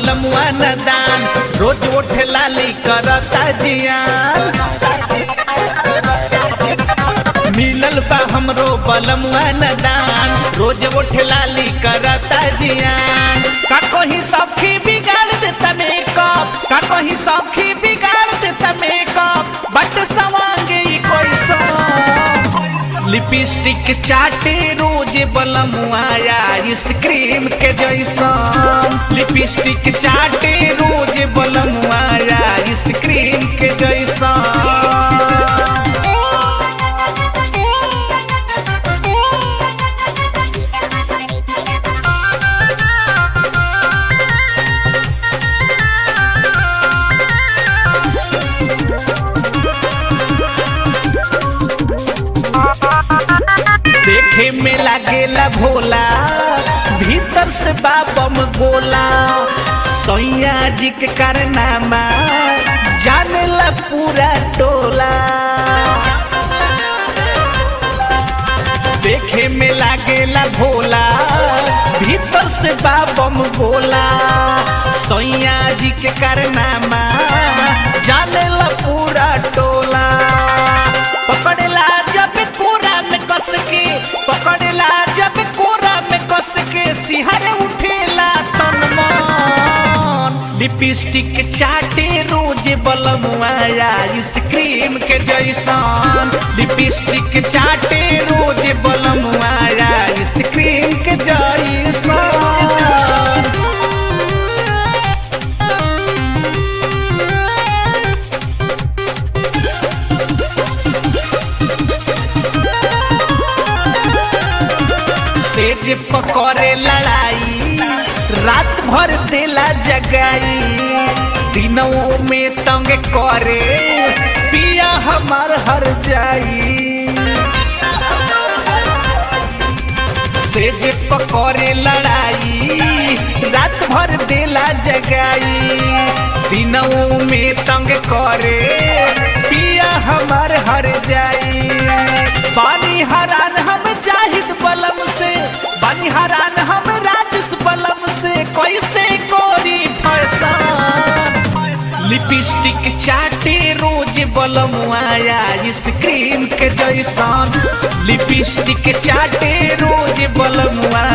बलमुआ नदान रोज उठे लाली करता जियान मिलल बा हमरो बलमुआ नदान रोज उठे लाली करता जियान का कहीं सखी बिगाड़ देता मेकअप का कहीं सखी बिगाड़ देता मेकअप बट सवांगे ई कोई सो लिपस्टिक चाटे रोज बलमुआया आइसक्रीम के जैसा लिपस्टिक चाटे रोज बलमुआया आइसक्रीम के जैसा देखे में लागेला भोला भीतर से बाबम गोला सैया जी के कारनामा जानेला पूरा टोला देखे में लागेला भोला भीतर से बाबम गोला सैया जी के कारनामा जानेला पूरा टोला पकड़ला जब कोरा में कस के पकड़ला जब कोरा में कस के सिहर उठेला तन मन लिपस्टिक चाटे रोज बलमुआया आइसक्रीम के जैसन लिपस्टिक चाटे रोज बलमुआया आइसक्रीम के जैसन सेज पकड़े लड़ाई रात भर देला जगाई दिनों में तंग करे पिया हमार हर जाई सेज पकड़े लड़ाई रात भर देला जगाई दिनों में तंग करे पिया हमार हर जाई पानी हरान हम जाहिद बलम से पानी हरान हम राजस बलम से कैसे कोरी फैसान लिपस्टिक चाटे रोज बलमुआया आइसक्रीम के जैसन लिपस्टिक चाटे रोज बलमुआ